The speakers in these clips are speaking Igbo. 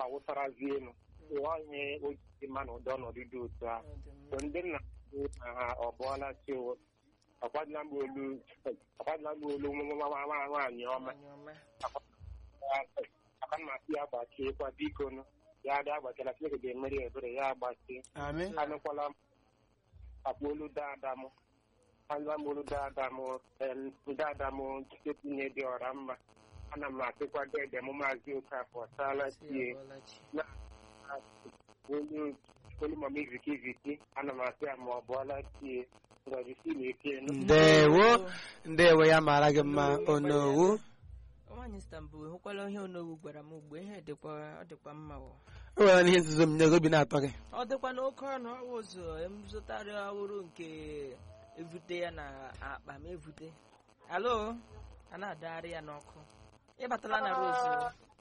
awụsarazi elu onye ojii mma na ụdị ọnọdụ dị otu a Ọ dị mma. so ndị nna na ha ọ bụọla chi o ọkwadịla m olu ọkwadịla m olu nwa nwa nwa nwa nwaanyị ọma Nwaanyị ọma. aka m asị ya gbachie kwa biko nụ ya dị agbachila Chineke ga-emeri ebere ya agbachie Amen. anụkwala m akpa olu dada m anụla m olu dada m em, dada m chetinye dị ọra mma ana m asịkwa dede m maazị okafọ saala Si tie abọọla chi. olu olu mama iziki iziki ana m asị ya ma ọ bụọla tie ngọzi si na eke nụ ndewo ndewo ya mara gị mma onowu nwaanyị Istanbul hụkwala ihe onowu gwara m ugbo ihe dịkwa ọ dịkwa mma o o nwere ihe nzuzo m nyego obi na-atọ gị ọ dịkwa n'oke ọnụ ọwụ ụzọ m zụtara ọhụrụ nke evute ya na akpa m evute alo a na-adagharị ya n'ọkụ ịbatala na rozu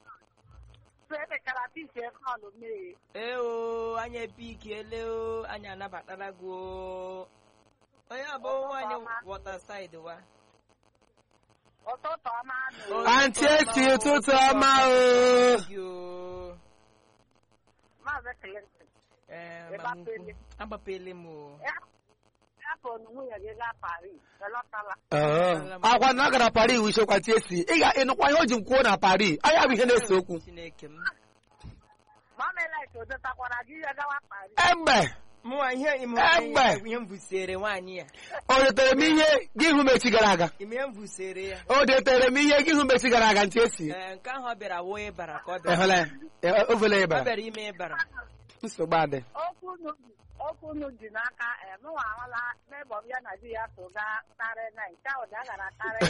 ee o anyị epikiele o anyị anabatara gị o onye abụ nwaanyị wọtasaid wa ụtụtụ ọma nụ. antị esi ụtụtụ ọma o gị o Maazị Clinton, Ee, Ị mama ukwu. gbapele? agbapele m o ya hapụ na nwunye gị gaa Paris, elọtala. Ee, akwa na ọ gara Paris wu ichekwa tie si ị ga ịnụkwa ihe o ji m kwuo na Paris anya bụ ihe na-ese okwu chineke m Mamelit o dotakwara gị ihe gawa Paris. egbe mụnwa ihe ime Egbe. ihe m busere nwaanyị ya o detere m ihe gị hụ mechi gara aga ime ihe m busere ya o detere m ihe gị hụ mechi gara aga ntị esi Ee, nke ahụ ọ bịara wụ ịbara ka ọ bịara ehụla ya ovele ọ ịbara bịara ime ịbara nsogbu adị Okwu unu okwu unu ji n'aka eh, mụnwa ahụla n'ebe ọ ya na di ya so gaa tarị na nke ahụ ya gara tarị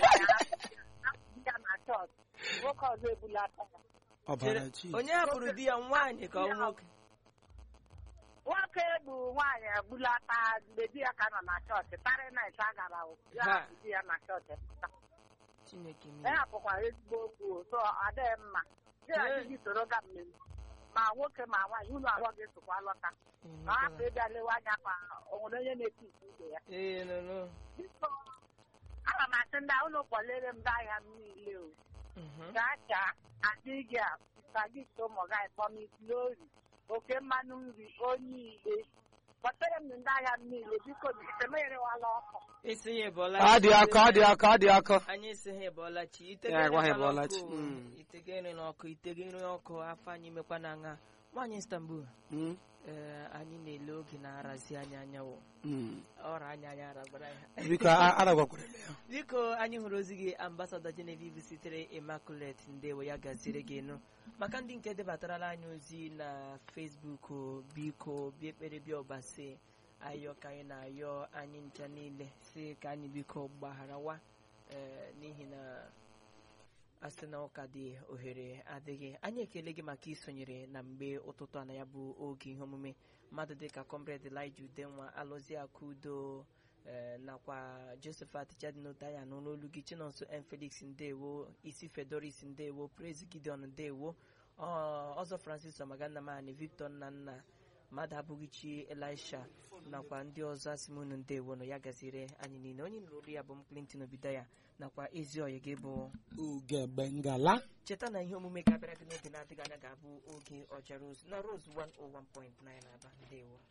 ya na chọọchị nwoke ọzọ ebulata ya. ọbara chi onye hapụrụ di ya nwaanyị ka ọ nwoke nwoke bụ nwaanyị ebulata mgbe di ya ka nọ na chọọchị tarị na a gara o. ya Ha. hapụ di ya na chọọchị pụta. chineke m e hapụkwara ezigbo okwu o, so adịghị mma di ya Ee. gị soro ga mmemme ma nwoke ma nwaanyị unu abụọ ga-esokwa lọta ma hapụ ịbịa lewe anya ka o nwere onye na-eti ite ibe ya ee nụnụ Biko, ana m asị ndị a, unu kwalere m ndị ahịa m niile o Mhm. gaa chaa adịghị a sagito mọgai kpọmisi ori oke mmanụ nri onye igbe kpọtere m ndị ahịa m niile biko temerewala ọkụ isi ya ịbọọla ọ dị ọkụ ọ dị ọkụ ọ dị ọkụ anyị isi ha ịbọọla chi Ya, gwa ha ịbọọla chi. Mm. itegere n'ọkụ itegere ọkụ afọ anyị mekwa na nha nwaanyị Istanbul Mm, ee anyị na-ele oge na-arazi anyị anyanwụ mm. ọra anya anyị aragbara ya biko a- aragwakwara ya biko anyị hụrụ ozi gị ambasada Genevieve sitere Immaculate ndewo ya gaziri gị nụ maka ndị nke debatarala anyị ozi na Facebook o, biko bịa ekpere bịa ọbasi ayọ ka anyị na-ayọ anyị ncha niile si ka anyị biko gbagharawa ee, n'ihi na asị na ụka dị ohere adịghị anyị ekele gị maka isonyere na mgbe ụtụtụ a na ya bụ oge ihe omume mmadụ dịka comrade Elijah Udenwa alụzi aka udo ee, nakwa Josephat Chadinotaya nọ n'olu gị Chinonso M. Felix ndewo isi Fedoris ndewo Praise Gideon ndewo ọ- ọzọ Francis Ọmagannamani Victor Nnanna mmadụ abụghị chi Elisha nakwa ndị ọzọ asị m unu ndewo nọ ya gaziri anyị niile onye nụrụ olu ya bụ m Clinton Obidaya nakwa ezi oyi gị bụ ugegbe ngala cheta na ihe omume ga-abịara gị n'oge na-adịghị anya ga-abụ oge ọja rose na rose 101.9 aba ndewo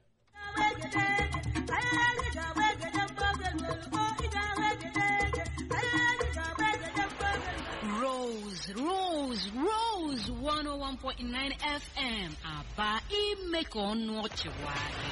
Rose, Rose, Rose 101.9 FM aba ime ka ọnụ ọchị nwayọọ.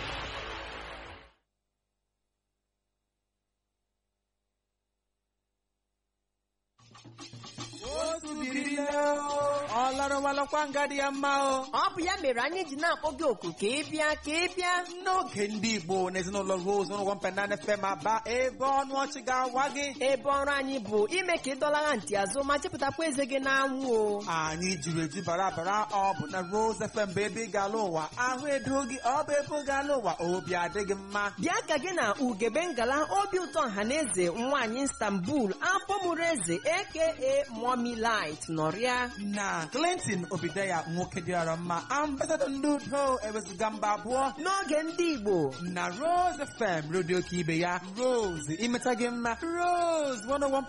ọ larụwalakwa nga dị ya mma o ọ bụ ya mere anyị ji na-akpọ gị oku ka ị bịa ka ị bịa n'oge ndị igbo na ezinụlọ rose n'ụgwọ mpenana fm aba ebe ọnụ ọchị ga-awa gị ebe ọrụ anyị bụ ime ka ị dọlagha ntị azụ ma chepụtakwa eze gị n'anwụ o anyị jiri eju bara bara ọ bụ na rose fm bụ ebe ị ga-ala ụwa ahụ edo gị ọ bụ ebe ị ga-ala ụwa obi adịghị mma bịa ka gị na ugebe ngala obi ụtọ ọhaneze nwaanyị istanbul afọ mụrụ eze aka mommy light nọrịa na clinton obideya nwoke dịara mma ambasadọ ndị udo ewezuga mba abụọ n'oge ndị igbo na rose fm redio ka ibe ya rose imeta gị mma rose 101